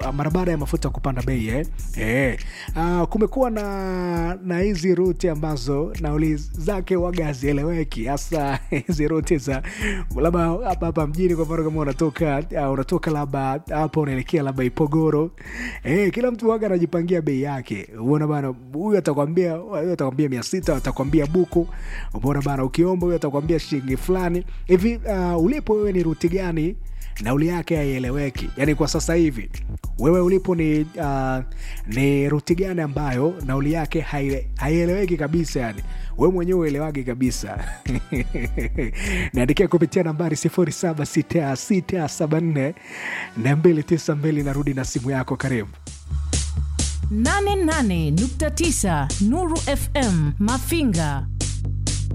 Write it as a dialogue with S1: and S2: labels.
S1: uh, mara baada ya mafuta kupanda bei eh? Eh. Uh, kumekuwa na na hizi ruti ambazo nauli zake waga hazieleweki hasa hizi ruti za labda hapa hapa mjini kwa mfano kama unatoka uh, unatoka labda hapa unaelekea labda ipogoro eh, kila mtu waga anajipangia bei yake uona bana huyu atakwambia huyu atakwambia mia sita atakwambia buku umeona bana ukiomba huyu atakwambia shilingi fulani hivi uh, ulipo wewe ni ruti gani nauli yake haieleweki yaani kwa sasa hivi wewe ulipo ni uh, ni ruti gani ambayo nauli yake haile- haieleweki kabisa yani we mwenyewe uelewagi kabisa niandikia kupitia nambari 076674 na 292 narudi na simu yako karibu
S2: 88.9 Nuru FM Mafinga